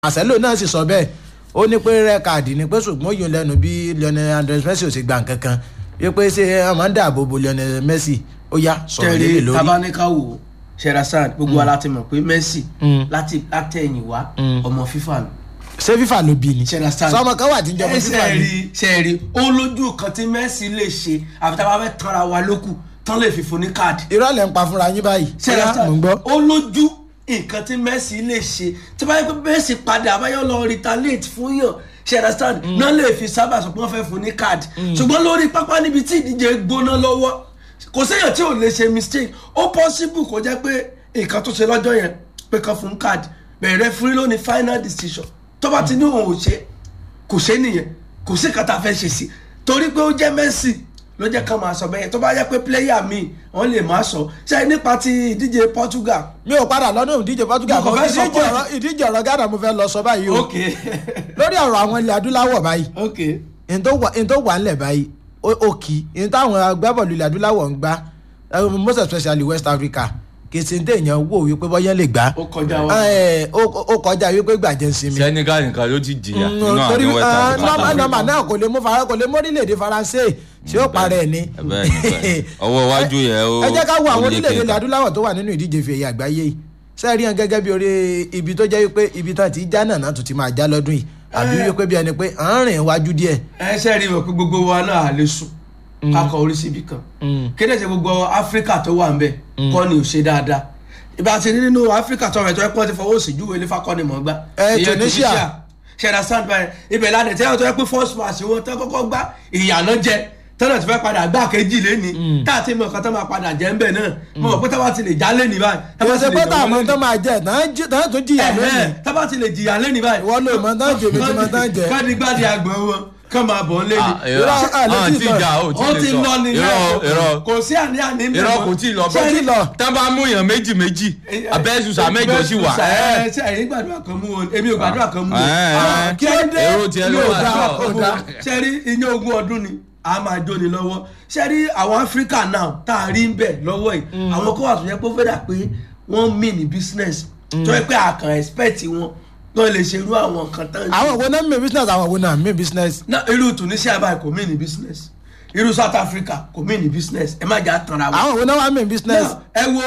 Marcelo náà sì sọ bẹ́ẹ̀ ó ní pé rẹ káàdì ni pé ṣùgbọ́n ó yọ lẹ́nu bí Lionel Andres Messi ò sì gba nǹkan kan wípé ṣé ọmọ ń dáàbò bo Lionel Messi ó yá sọ̀rọ̀ lélẹ̀ tẹ̀lé lórí. tabaníkà wò Sherazade gbogbo wa láti mọ̀ pé Messi Mm. láti látẹ̀yìn wá Mm. ọmọ FIFA ni ṣé FIFA ló bí ni Sherazade sọmọ kan wà tí ń jọmọ FIFA ẹsẹ̀ ni. rí ṣe rí ó lójú kan tí Messi lè ṣe àfi tá a bá fẹ́ tanra wa lókù tán lè fi fún ní káàdì irọ́ lẹ̀ ń pa fúnra yín báyìí. Sherazade mò ń gbọ́. ó lójú nǹkan tí Messi lè ṣe tí bá yẹ pé Messi padà àbáyọ lọ retaliate fún yàn Sherazade náà lè fi sábà sọ pé wọ́n fẹ́ fún ní káàdì ṣùgbọ́n lórí pápá níbi tí ìdíje gbóná lọ́wọ́ kò séèyàn tí ò lè ṣe mistake ó possible kó jẹ́ pé nǹkan tó ṣe lọ́jọ́ yẹn pé kan fún káàdì bẹ̀rẹ̀ fúri ló ní final decision tó bá ti ní òun ò ṣe kò ṣe nìyẹn kò sí nǹkan tá a fẹ́ ṣe sí torí pé ó jẹ́ Messi ló jẹ́ ká máa sọ bẹ́ẹ̀ tó bá yẹ pé player mi wọ́n lè má sọ ṣe nípa ti ìdíje Portugal mi ò padà lọ́dún ìdíje Portugal Mo kàn mọ́ fẹ́ sọ ìdíje point. ọ̀rọ̀ ìdíje ọ̀rọ̀ Ghana mo fẹ́ lọ sọ báyìí o ok lórí ọ̀rọ̀ àwọn ilẹ̀ adúláwọ̀ báyìí ok n tó wà n tó wà ńlẹ̀ báyìí ó ó kì í n táwọn agbábọ́ọ̀lù ilẹ̀ adúláwọ̀ ń gbá eh, most especially West Africa kì í ṣe ń téèyàn wò wípé bọ́yẹ́ lè gbá ó kọjá wa Eh, ó ó kọjá wípé gbàjẹ́ ń sinmi. Senegal nìkan ló ti jìyà Mm, nínú torí àwọn West ah, Africa. nọ́mà nọ́mà náà kò lè mú fara kò lè mú orílẹ̀-èdè Faransé tí ó parẹ́ ni. bẹ́ẹ̀ ni, bẹ́ẹ̀ ni. ọwọ́ iwájú yẹn ó ẹ jẹ́ ká wo àwọn ó lé orílẹ̀-èdè ilẹ̀ kéka. adúláwọ̀ tó wà nínú ìdíje fèyí àgbáyé yìí sẹ́ẹ̀rí hàn gẹ́gẹ́ bí orí ibi tó jẹ́ wípé ibi tán ti já náà náà tún ti máa já lọ́dún yìí àbí wípé bí ẹni pé à ń rìn wájú díẹ̀. ẹ ṣe rí i wọ̀ pé gbogbo wa náà à lè sùn kakọ orí síbi kan kéde ṣe gbogbo Áfíríkà tó wà ń bẹ̀ kọ́ ni ò ṣe dáadáa ìbá ti rí nínú Áfíríkà tó rẹ̀ tó ẹ pọ́n ti fọwọ́ sí júwèé nífa kọ́ ni mọ̀ gbá Eh, Ìyẹn Tunisia. Sherazade báyìí ibẹ̀ ládẹ̀ tí wọ́n tó yẹ pé first match wọn tán kọ́kọ́ gbá ìyànà jẹ tọ́nà ti fẹ́ padà gbá kejì lẹ́ni tá a ti mọ̀ nǹkan tó máa padà jẹ́ ń bẹ̀ náà mo mọ̀ pé tá a bá ti lè já lẹ́ni báyìí tá a bá ti ìrẹsẹ̀ lè pé jọ̀wọ́ táwọn lẹ́ni- tó máa jẹ tán tún jìyà lónìí. Ẹ̀hẹ́, tá a bá ti lè jìyà lẹ́ni báyìí Ìwọ ló mọ̀ tán jẹ, èmi ti mọ̀ tán jẹ. gbádìgbádì àgbọ̀n wọn kàn máa bọ̀ ń lẹ́ni Ah, irọ́ Irọ́, ah, lè ah, tí tí lọ. ìjà ò ó ti tí lọ lè ní sọ irọ́ irọ́ kò sí àní-àní ń bẹ̀ irọ́ mọ́. kò tí ì lọ Ṣé rí- lọ. tá a bá mú èèyàn méjì méjì abẹ́sùsà mẹ́jọ sí wà ẹ ṣe ẹ̀yin gbàdúrà kan mú wọn èmi ò gbàdúrà kan mú wọn. ẹ, Ah, ẹ, kí ló dé èrò tiẹ̀ ló Mi ò wà gbàdúrà sọ. kan mú wọn. ṣe rí iye ogún ọdún ni a máa jóni lọ́wọ́ ṣe rí àwọn áfíríkà náà tá a rí ń bẹ̀ lọ́wọ́ yìí àwọn kó wà tó yẹ pé ó fẹ́ dà pé wọ́n mì ní business tó yẹ pé àkàn expect wọn náà lè ṣe irú àwọn nǹkan tán ṣe. àwọn wo náà mi business àwọn wo náà mi business. náà irú Tunisia báyìí kò mì ní business irú South Africa kò mì ní business ẹ má jà tanra wọn àwọn wo náà wà mi business. náà ẹ wo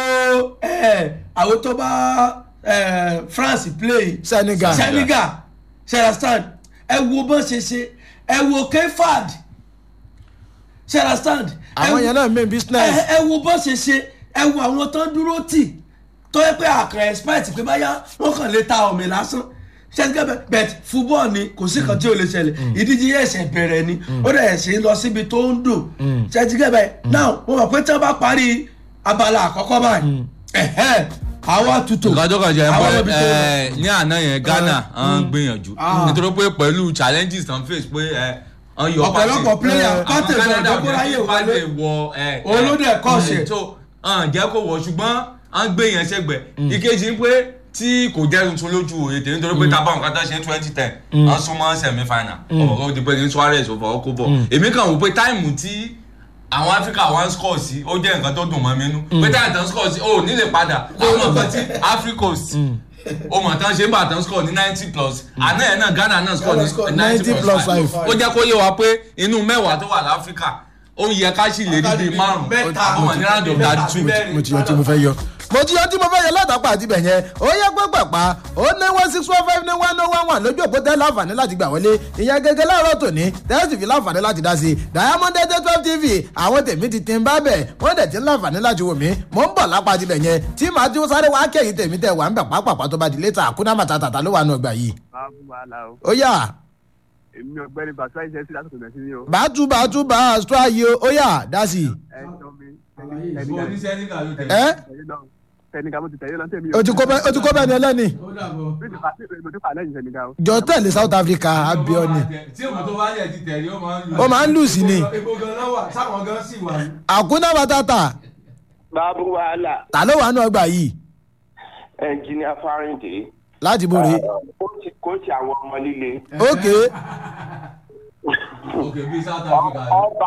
ẹ àwọn tó bá ẹ, France play Senegal. Senegal Sherazade ẹ wo bó ṣe ṣe ẹ wo Kefad Sherazade ẹ àwọn wo- yẹn náà mi business. ẹ ẹ wo bó ṣe ṣe ẹ wo àwọn tó ń dúró tì tó yẹ pé àkàn expect pé báyà wọn kàn lè ta omi lásán ṣẹ́ńtìkẹ́ bẹ̀t fúbọ́ọ̀ ni kò sí kan tí ò lè ṣẹlẹ̀ ìdíje yẹn ẹ̀sẹ̀ bẹ̀rẹ̀ ni ó dẹ̀ ṣe lọ síbi tó ń dùn ṣẹ́ńtìkẹ́ bẹ̀ náà mo mọ̀ pé tí wọ́n bá parí abala àkọ́kọ́ báyìí ẹ̀hẹ́ àwọn tutù nǹkan tó kàn jẹ́ àwọn pé ibi tó lọ. ẹ, ní àná yẹn Ghana ń gbìyànjú Ah. nítorí pé pẹ̀lú challenges tán face pé ẹ, wọ́n yọ ọ̀pọ̀lọpọ̀ Partey. player Àwọn Partey Canada gbọ́dọ̀ kó jẹ́ ráyè kí wọlé Partey wọ ẹ, ẹ, Olódò ẹ̀kọ́ ṣe. ẹ, tó hàn jẹ́ kó wọ̀ ṣùgbọ́n à ń gbé yẹn sẹ́gbẹ̀ ìkejì ń pé tí kò jẹ́ tuntun lójú òye tèmi nítorí pé tábà nǹkan tó ṣe ní twenty ten wọ́n súnmọ́ semi final ọmọ kan ó di pé ní Suarez ò fọwọ́ kó bọ̀ èmi kàn wò pé táìmù tí àwọn Áfíríkà wá ń score sí ó jẹ́ nǹkan tó dùn mọ́ mi nú pé táìmù tán score sí ó nílè padà àwọn nǹkan tí Africos ó mọ̀ tán ṣe ń bà tán score ní ninety plus àná ẹ̀ náà Ghana náà score Ghana score ní 90 ninety plus plus five. five ó jẹ́ kó yé wa pé inú mẹ́wàá tó wà láfíríkà ó yẹ ká sì lè rí bíi márùn-ún Mẹ́ta. ọmọ ní round of Mẹ́ta thirty two bẹ́ẹ̀ mo ti yọ tí mo fẹ́ yọ. mo ti yọ tí mo fẹ́ yọ látàpá àti bẹ̀ yẹn ó yẹ pẹ́pẹ́pá ó ní one six one five ní one oh one one lójú òpó tẹ́ láǹfààní láti gbà wọlé ìyẹn gẹ́gẹ́ láàárọ̀ tòní tẹ́sí fi láǹfààní láti dá sí i Diamond eight twelve tv àwọn tèmi ti tin bá bẹ̀ wọ́n dẹ̀ ti ń láǹfààní láti wò mí mò ń bọ̀ lápá àti bẹ̀ yẹn tí màá tí ó sáré wá kẹ́yìn tèmi tẹ̀ wà ń bẹ̀ pápápá tó bá di létà àkúná màtàtà ló wà nù ọgbà yìí máa fún wàhálà o ó yà èmi ọ̀gbẹ́ni bàtúwà ìṣẹ́ sí lásìkò ìgbà sí ni o bàtú bàtú bá a sọ ayé ó yà dá sí i ẹ jọ mi tẹnika ẹ tẹnika mo ti tẹ̀lé lọ tẹ̀mí o ti kó bẹ́ẹ̀ o ti kó bẹ́ẹ̀ ni ẹlẹ́ni mi ti fà sí mo ti fà lẹ́yìn tẹnika o. jọ tẹ̀lé South Africa abioni tí òun tó bá yẹ ti tẹ̀lé ó máa ń lù. ó máa ń lù sí ni epo gan náà wà sáwọn gan sì wà. àkúná màtàtà báàbù wàhálà ta ló wà nù ọgbà yìí ẹnjìníà fáríǹdì láti borí kóòtù kóòtù àwọn ọmọ líle ok òkè bíi South Africa. ọba